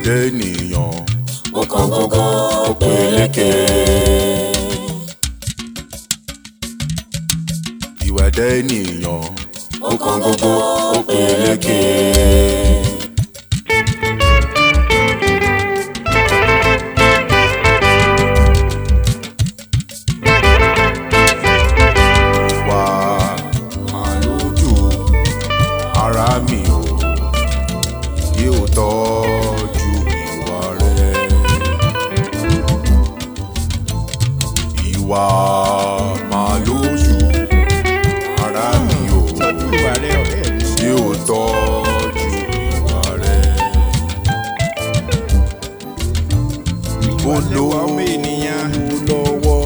ìwẹ̀dẹ̀ ènìyàn ó kàn gógó ó peléke. ìwẹ̀dẹ̀ ènìyàn ó kàn gógó ó peléke. wà máa lójú ara mi ò yóò tọ́jú ìwà rẹ̀. ìwà máa lójú ara mi ò tọ́jú ìwà rẹ ọ̀rẹ́ mi. yóò tọ́jú ìwà rẹ̀. ìwà lẹwà ọmọ ènìyàn. lọ́wọ́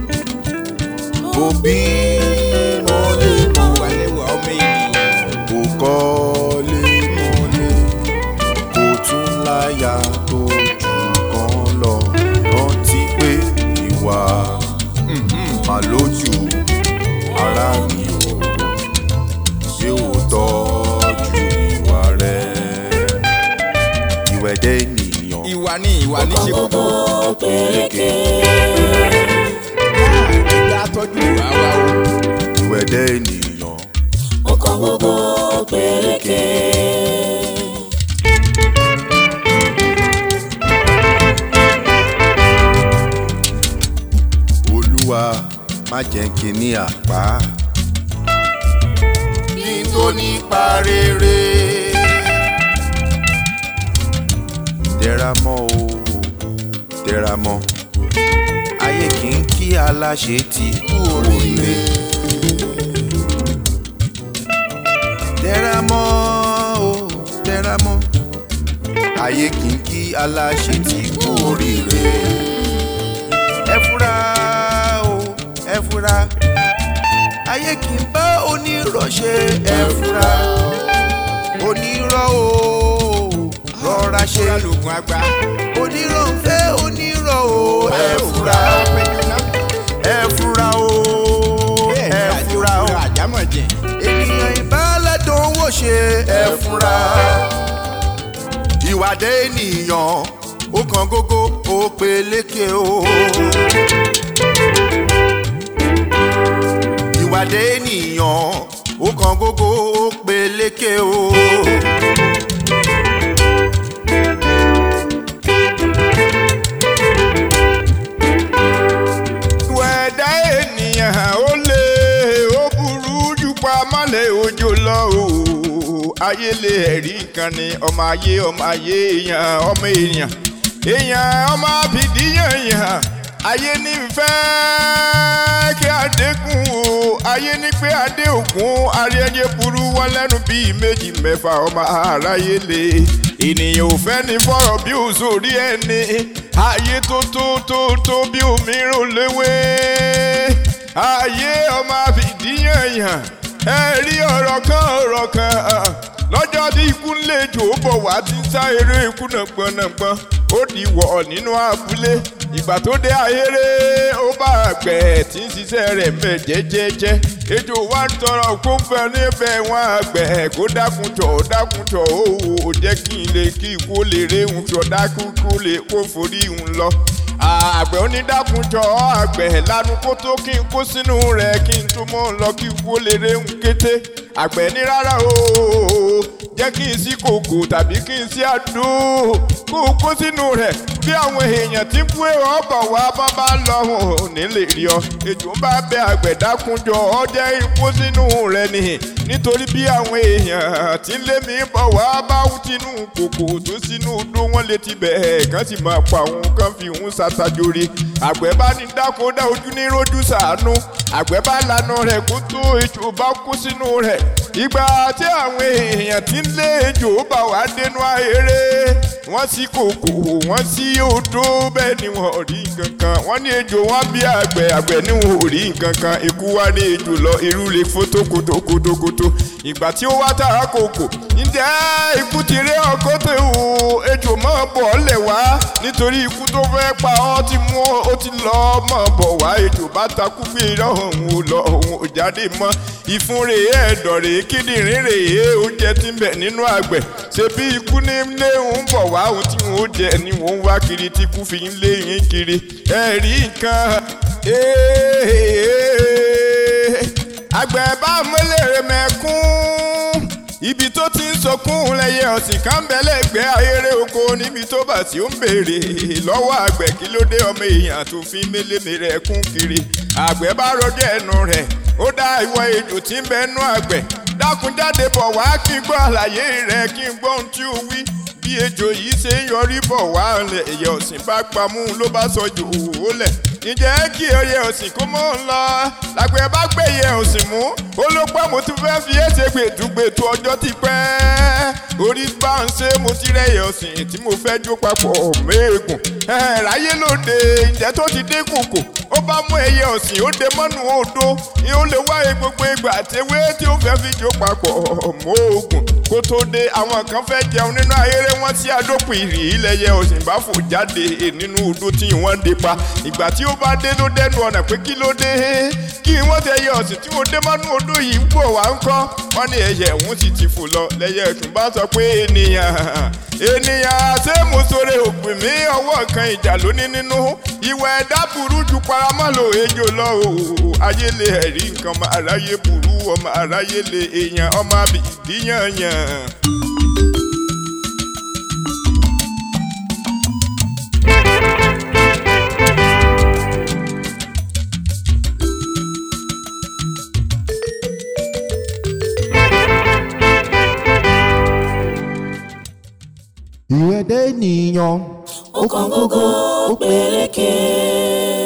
òbí mọ́lẹ̀ mọ́ ìwà lẹwà ọmọ ènìyàn. kò kọ́lé mọ́lẹ̀ kò tún láyà tó jù kan lọ rántí pé ìwà mà lójú ara mi ò ṣé ò tọ́jú ìwà rẹ̀ ìwẹ̀dẹ̀ ènìyàn ìwà ni ìwà ní ṣe kókó. ó peléke. ẹja tọ́jú ìwà wa o. ìwẹ̀dẹ̀ ènìyàn ó kàn gógó ó peléke. olúwa má jẹ́ kí n ní àpá. kí n tó nípa rere. tẹra mọ́ o tẹra mọ́ ayé kì í kí aláṣẹ ti kú oríire. tẹra mọ́ o tẹra mọ́ ayé kì í kí aláṣẹ ti kú oríire ẹ fura o ẹ fura ayé kì í bá onírọ̀ ṣe ẹ fura onírọ̀ o rọra ṣe ṣọ́ra lògùn àgbà. onírọ̀ ń fẹ́ onírọ̀ o ẹ fura péjú náà. ẹ fura o bẹ́ẹ̀ ni ẹ àti fura o òkúra àjámọ̀jẹ̀. ènìyàn ìbálẹ̀dùn wò ṣe ẹ fura ìwàdé ènìyàn ó kan gógó ó peléke o. ìwàdé ènìyàn ó kan gógó ó peléke o. wẹ̀dá ènìyàn ó lé ó burú jù pa mọ́lẹ̀ òjò lọ o ayé lè ẹ̀rí kan ni ọmọ ayé ọmọ ayé èèyàn ọmọ èèyàn èèyàn ọmọ abìdíyàn yàn ayé ní fẹ́ kí adékun o ayé ní pé adé ògún aráyé burú wọn lẹ́nu bíi méjì mẹ́fà ọmọ aráyé lè ènìyàn ò fẹ́ ní fọ̀rọ̀ bí òṣòrí ẹni ayé tó tó tó tó bí òmíràn léwé ayé ọmọ àfìdíyàn yàn ẹ rí ọ̀rọ̀ kan ọ̀rọ̀ kan lọ́jọ́ tí ikú ń lè jò ó bọ̀ wá ti ń sá eré ikú nàgbọ́nàgbọ́n ó di wọ̀ nínú abúlé ìgbà tó dé ayéré ó bá àgbẹ̀ tí ń ṣiṣẹ́ rẹ̀ mẹ́ jẹ́jẹ́jẹ́ ejò wa ń tọrọ kó ń fẹ́ níbẹ̀ wọn àgbẹ̀ kó dákun tọ̀ dákun tọ̀ ó wò ó jẹ́ kí n lè kí ikú lè réhùn tọ̀ dákun kó lè kó forí hùn lọ àgbẹ̀ onídàkúnjọ àgbẹ̀ lanu kó tó kí n kó sínú rẹ̀ kí n tó mọ́ lọ kí n kó lè réhùn kété àgbẹ̀ ní rárá o jẹ́ kí n sí kòkò tàbí kí n sí àdó kó o kó sínú rẹ̀ bí àwọn èèyàn tí ń fún èrò ọ̀bọ̀ wá bá bá lọ ò ní lè rí ọ ejò ń bá bẹ àgbẹ̀ dákúnjọ ọ jẹ́ ikú sínú rẹ̀ nìyí nítorí bí àwọn èèyàn tí ń lé mi bọ̀ wá bá wú tinú kòkò tó sínú odó wọn lè ti bẹ̀ẹ̀ kán sì máa pa òun kán fi òun ṣàtàjòrè àgbẹ̀ bá ní dáko dá ojú ní rojú sàánú àgbẹ̀ bá lànà rẹ̀ kó tó ejò bá kú sínú rẹ̀ ìgbà tí àwọn èèyàn tí ń lé ejò bá wá dénú ahéré wọ́n sí kòkò wọ́n sí odó bẹ́ẹ̀ ni wọ́n rí nǹkan kan wọ́n ní ejò wọ́n bí àgbẹ̀ àgbẹ̀ ní wọn ò rí nǹkan kan ikú wá ní ejò lọ irú lè fótó kótókótókótó ìgbà tí ó wá tàrà kòkò ǹjẹ́ ikú ti rí ọkọ́ tẹ̀ o ejò mọ́ bọ̀ lẹ̀ wá nítorí ikú tó fẹ́ pa ọ́ ti mú ó ti lọ mọ́ bọ̀ wá ejò bá takú pé irọ́ òun ò lọ òun ò jáde mọ́ ìfun rèé ẹ̀dọ̀ rèé kíndìnrín rèé oúnjẹ tí ń bẹ nínú àgbẹ̀ ṣe bí ikú ní lé ń bọ̀ wá ohun tí wọ́n ó jẹ ni wọ́n ń wá kiri tí ikú fi ń lé yín kiri ẹ̀rí nǹkan àgbẹ̀ bá mọ́lẹ̀ mẹ́kún ibi tó ti ń sọkún lẹ́yẹ ọ̀sìn kan bẹ lẹ́gbẹ̀ẹ́ ayéré oko níbi tó bà sí ó ń béèrè lọ́wọ́ àgbẹ̀ kí ló dé ọmọ èèyàn tó fi mélémèrè ẹkún kiri àgbẹ̀ bá rọjò ẹnu rẹ̀ ó dá ìwọ ejò tí ń bẹ nú àgbẹ̀ dákun jáde bọ̀ wá kí n gbọ́ àlàyé rẹ̀ kí n gbọ́ ohun tí ó wí bí ejò yìí ṣe ń yọrí bọ̀ wá ẹyẹ ọ̀sìn bá pamú ló bá sọ jò ó lẹ̀ ǹjẹ́ kí ẹyẹ ọ̀sìn kó mọ́ ń lọ làgbẹ̀ bá gbé ẹyẹ ọ̀sìn mú ó ló pẹ́ mo ti fẹ́ fi ẹsẹ̀ gbèdúgbètò ọjọ́ ti pẹ́ orí bá ń ṣe mo ti rẹ̀ ẹyẹ ọ̀sìn tí mo fẹ́ jó papọ̀ méègùn ráyé lóde ǹjẹ́ tó ti dé kòkò ó bá mú ẹyẹ ọ̀sìn ó de mọ́nú odó ni ó lè wáyé gbogbo ìgbà àtẹwé tí ó fẹ́ fi jó papọ̀ móògùn kó tó dé àwọn kan fẹ́ jẹun nínú ayéré wọn sí àdópin ìrì ilẹ̀yẹ ọ̀sìn bá fò jáde nínú odó tí wọ́n dé pa ìgbà tí ó bá dé ló dẹnu ọ̀nà pé kí ló dé kí wọ́n tẹ ẹyẹ ọ̀sìn tí wọ́n dé mọ́nú odó yìí ń bọ̀ wá ń kọ́ wọ́n ní ẹyẹ òun sì ti fò lọ lẹ́yẹ ẹ̀tún bá sọ pé ènìyàn ènìyàn ṣé mo sọ̀rọ̀ òpin mi ọwọ́ kan ìjà lóní nínú ìwà ẹ̀dá burú ju paramọ́ lò ejò lọ o ayé lè ẹ̀rí nǹkan ọmọ aráyé burú ọmọ aráyé lè èèyàn ọmọ àbídíyànyàn. ìwẹ̀dẹ̀ ènìyàn ó kàn gógó ó peléke.